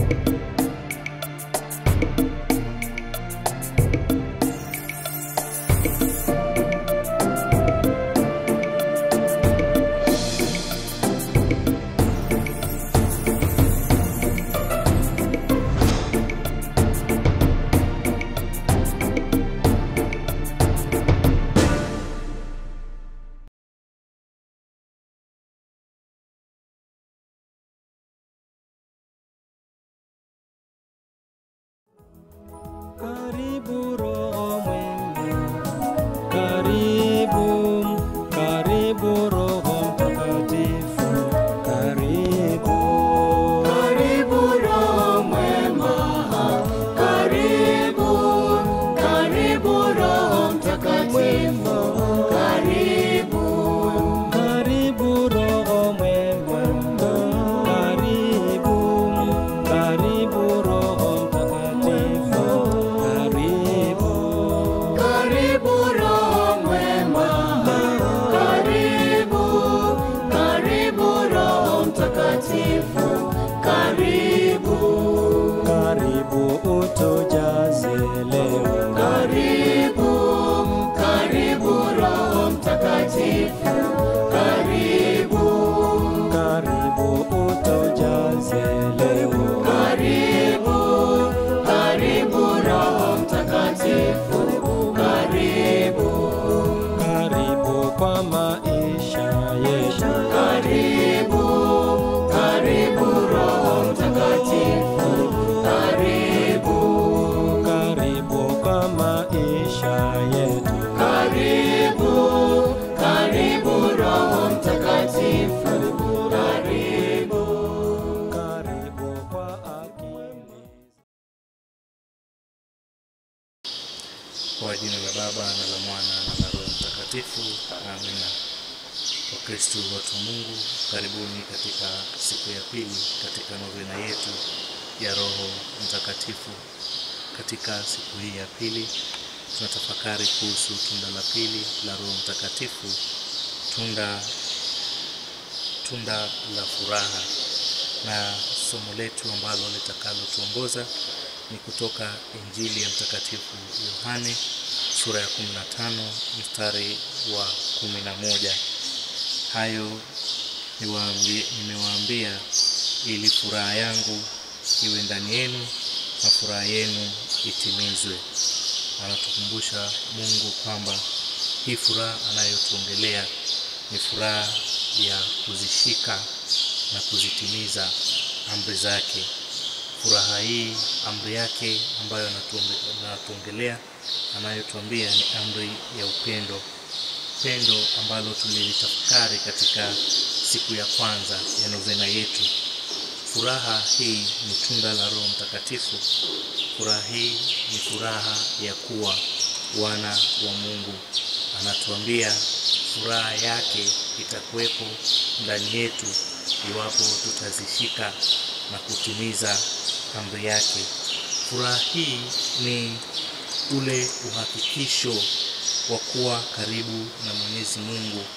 Karibu Roho mwema, karibu, karibu Roho Mtakatifu, karibu. Karibu Roho mwema, karibu, karibu Roho Mtakatifu, karibu. Karibu Roho mwema, karibu, karibu Roho Mtakatifu, karibu. Karibu Roho mwema, karibu, karibu Roho Mtakatifu, karibu. Karibu utujaze leo, Karibu, karibu Roho Mtakatifu, karibu. karibu utujaze leo. Karibu, karibu Roho Mtakatifu, karibu. Karibu kwa maisha yetu, Karibu, karibu Roho Mtakatifu, karibu. karibu kwa maisha yetu, Karibu, karibu Roho Mtakatifu, karibu. karibu kwa akili. Kwa jina la Baba na la Mwana na la Roho Mtakatifu, amina. Wakristo watu wa Mungu, karibuni katika siku ya pili katika novena yetu ya Roho Mtakatifu. Katika siku hii ya pili tunatafakari kuhusu tunda la pili la Roho Mtakatifu, tunda tunda la furaha, na somo letu ambalo litakalotuongoza ni kutoka Injili ya Mtakatifu Yohane sura ya 15 mstari wa 11. Hayo niwaambie- nimewaambia ili furaha yangu iwe ndani yenu na furaha yenu itimizwe. Anatukumbusha Mungu kwamba hii furaha anayotuongelea ni furaha ya kuzishika na kuzitimiza amri zake. Furaha hii amri yake ambayo anatuonge- anatuongelea anayotuambia ni amri ya upendo, pendo ambalo tulilitafakari katika siku ya kwanza ya novena yetu. Furaha hii ni tunda la Roho Mtakatifu. Furaha hii ni furaha ya kuwa wana wa Mungu. Anatuambia furaha yake itakuwepo ndani yetu iwapo tutazishika na kutimiza amri yake. Furaha hii ni ule uhakikisho wa kuwa karibu na Mwenyezi Mungu,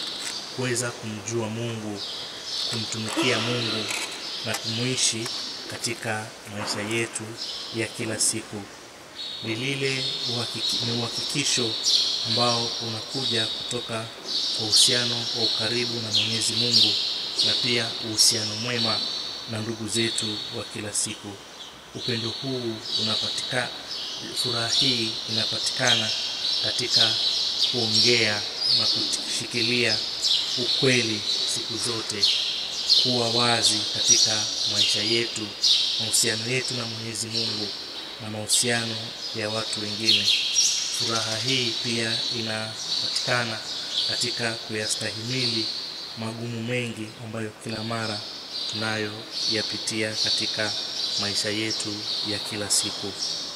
kuweza kumjua Mungu, kumtumikia Mungu na kumuishi katika maisha yetu ya kila siku. Ni lile uhakiki, ni uhakikisho ambao unakuja kutoka kwa uhusiano wa ukaribu na Mwenyezi Mungu na pia uhusiano mwema na ndugu zetu wa kila siku. Upendo huu unapatikana, furaha hii inapatikana katika kuongea na kushikilia ukweli siku zote, kuwa wazi katika maisha yetu, mahusiano yetu na Mwenyezi Mungu na mahusiano ya watu wengine. Furaha hii pia inapatikana katika kuyastahimili magumu mengi ambayo kila mara tunayoyapitia katika maisha yetu ya kila siku.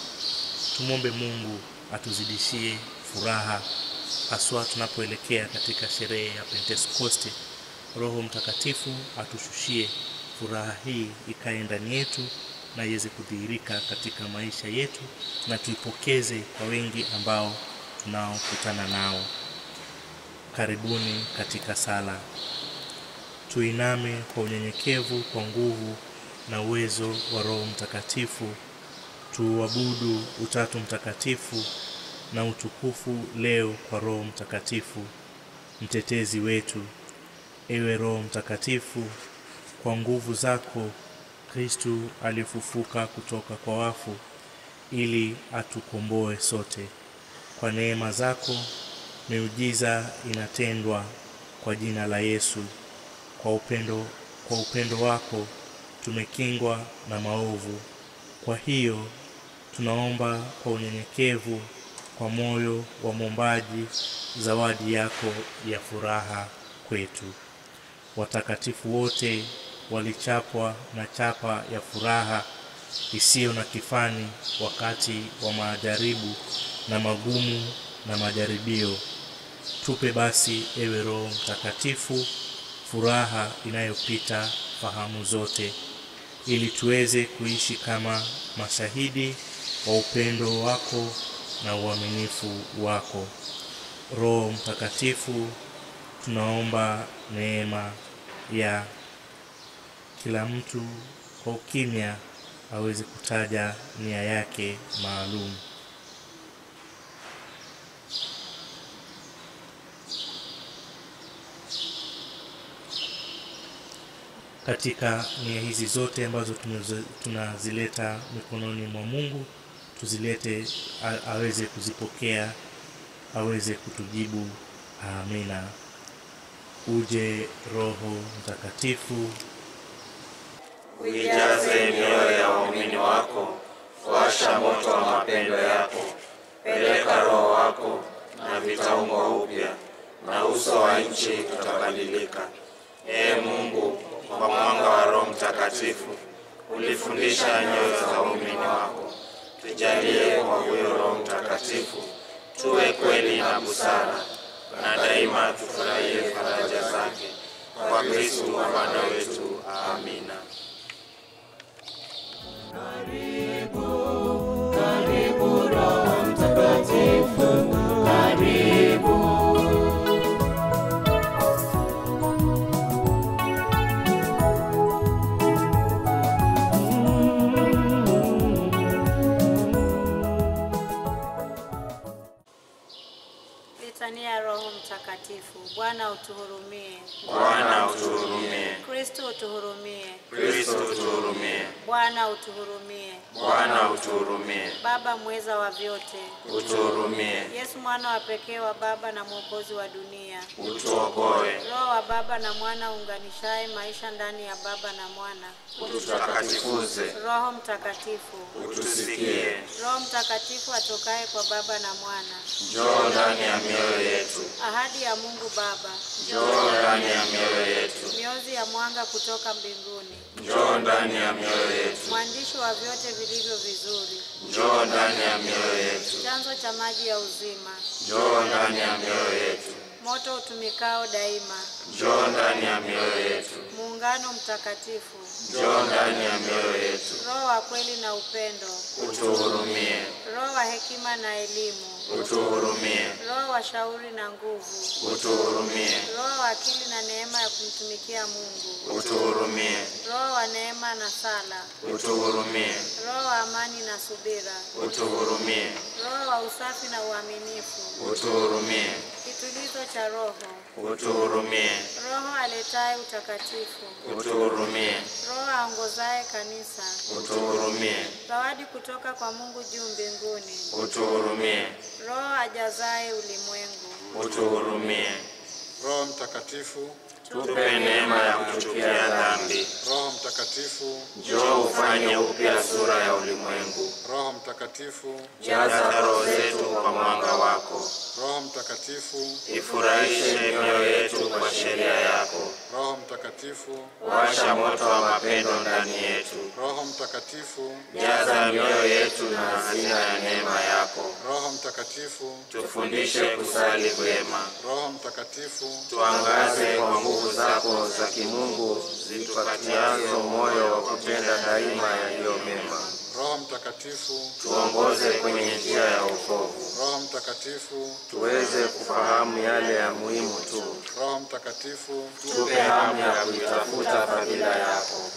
Tumwombe Mungu atuzidishie furaha haswa tunapoelekea katika sherehe ya Pentekoste. Roho Mtakatifu atushushie furaha hii ikae ndani yetu na iweze kudhihirika katika maisha yetu na tuipokeze kwa wengi ambao tunaokutana nao. Karibuni katika sala. Tuiname kwa unyenyekevu, kwa nguvu na uwezo wa Roho Mtakatifu. Tuuabudu Utatu Mtakatifu na utukufu leo kwa Roho Mtakatifu, mtetezi wetu. Ewe Roho Mtakatifu, kwa nguvu zako Kristu alifufuka kutoka kwa wafu ili atukomboe sote. Kwa neema zako miujiza inatendwa kwa jina la Yesu. Kwa upendo, kwa upendo wako tumekingwa na maovu. Kwa hiyo tunaomba kwa unyenyekevu, kwa moyo wa mwombaji, zawadi yako ya furaha kwetu. Watakatifu wote walichapwa na chapa ya furaha isiyo na kifani wakati wa majaribu na magumu na majaribio. Tupe basi, ewe Roho Mtakatifu, furaha inayopita fahamu zote, ili tuweze kuishi kama mashahidi wa upendo wako na uaminifu wako. Roho Mtakatifu, tunaomba neema ya kila mtu kwa ukimya aweze kutaja nia yake maalum. Katika nia hizi zote ambazo tunazo- tunazileta mikononi mwa Mungu, tuzilete a- aweze kuzipokea, aweze kutujibu. Amina. Uje Roho Mtakatifu, Uijaze mioyo ya waumini wako, washa moto wa mapendo yako, peleka Roho wako na vitaumbwa upya, na uso wa nchi utabadilika. Ee Mungu, kwa mwanga wa Roho Mtakatifu ulifundisha nyoyo za waumini wako. Tujalie kwa huyo Roho Mtakatifu tuwe kweli na busara, na daima tufurahie faraja zake. Kwa Kristu Bwana wetu. Amina. Karibu Roho Mtakatifu, karibu. Litania ya Roho Mtakatifu. Bwana utuhurumie. Bwana utuhurumie. Kristo utuhurumie. Kristo utuhurumie. Bwana utuhurumie. Bwana utuhurumie. Baba mweza wa vyote, Utuhurumie. Yesu mwana wa pekee wa Baba na mwokozi wa dunia, Utuokoe. Roho wa Baba na Mwana unganishaye maisha ndani ya Baba na Mwana, Ututakatifuze. Roho Mtakatifu, Utusikie. Roho Mtakatifu atokaye kwa Baba na Mwana, Njoo ndani ya mioyo yetu. ahadi ya Mungu Baba, Njoo ndani ya mioyo yetu. miozi ya mwanga kutoka mbinguni, Njoo ndani ya mioyo yetu. mwandishi wa vyote vilivyo vizuri, Njoo ndani ya mioyo yetu. chanzo cha maji ya uzima, Njoo ndani ya mioyo yetu. moto utumikao daima, Njoo ndani ya mioyo yetu. muungano mtakatifu, Njoo ndani ya mioyo yetu. roho wa kweli na upendo, Utuhurumie. roho wa hekima na elimu, Utuhurumie. roho wa shauri na nguvu, Utuhurumie. roho wa akili na neema ya kumtumikia Mungu, Utuhurumie. roho wa neema na sala, Utuhurumie. roho wa amani na subira, Utuhurumie. roho wa usafi na uaminifu, Utuhurumie. kitulizo cha roho, Utuhurumie. roho aletaye utakatifu, Utuhurumie. roho aongozaye kanisa, Utuhurumie. zawadi kutoka kwa Mungu juu mbinguni, Utuhurumie. roho ajazaye ulimwengu, Utuhurumie. Roho Mtakatifu, Tupe neema ya kuchukia dhambi. Roho Mtakatifu, Njoo ufanye upya sura ya ulimwengu. Roho Mtakatifu, Jaza roho zetu kwa mwanga wako. Roho Mtakatifu, Ifurahishe mioyo yetu kwa sheria yako. Roho Mtakatifu, Washa moto wa mapendo ndani yetu. Roho Mtakatifu, Jaza mioyo yetu na hazina ya neema yako. Roho Mtakatifu, Tufundishe kusali vyema. Roho Mtakatifu, Tuangaze kwa nguvu zako za kimungu zitupatiazo moyo wa kutenda daima yaliyo mema. Roho Mtakatifu, Tuongoze kwenye njia ya wokovu. Roho Mtakatifu, Tuweze kufahamu yale ya muhimu tu. Roho Mtakatifu, Tupe hamu ya kuitafuta fadhila yako. Roho Mtakatifu,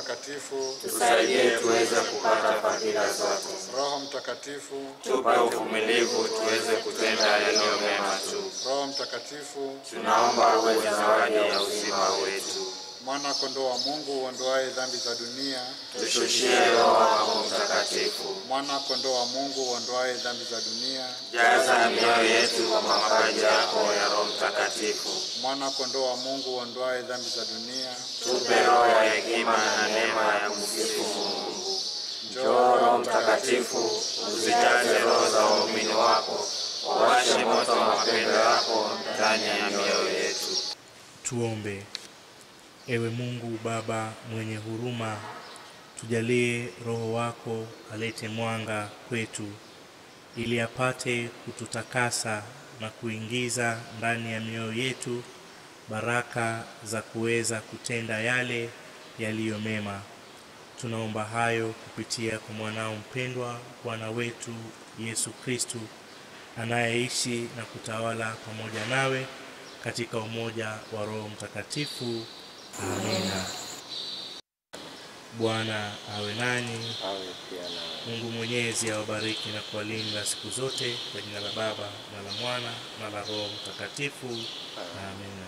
Mtakatifu, tusaidie tuweze kupata fadhila zote. Roho Mtakatifu, Tupe uvumilivu tuweze kutenda yaliyo mema tu. Roho Mtakatifu, Tunaomba uwe zawadi ya uzima wetu. Mwana kondoo wa Mungu uondoaye dhambi za dunia, Tushushie Roho wako Mtakatifu. Mwana kondoo wa Mungu uondoaye dhambi za dunia, Jaza mioyo yetu kwa mapaji yako ya Roho Mtakatifu. Mwana kondoo wa Mungu uondoaye dhambi za dunia, Tupe roho ya hekima na neema ya kumsifu Mungu. Njoo Roho Mtakatifu, uzijaze roho za waumini wako, wawashe moto wa mapendo yako ndani ya mioyo yetu. Tuombe. Ewe Mungu Baba mwenye huruma, tujalie Roho wako alete mwanga kwetu, ili apate kututakasa na kuingiza ndani ya mioyo yetu baraka za kuweza kutenda yale yaliyo mema. Tunaomba hayo kupitia kwa mwanao mpendwa, Bwana wetu Yesu Kristu, anayeishi na kutawala pamoja nawe katika umoja wa Roho Mtakatifu. Amina. Bwana awe nanyi. Mungu Mwenyezi awabariki na kuwalinda siku zote, kwa jina la Baba na la Mwana na la Roho Mtakatifu. Amina.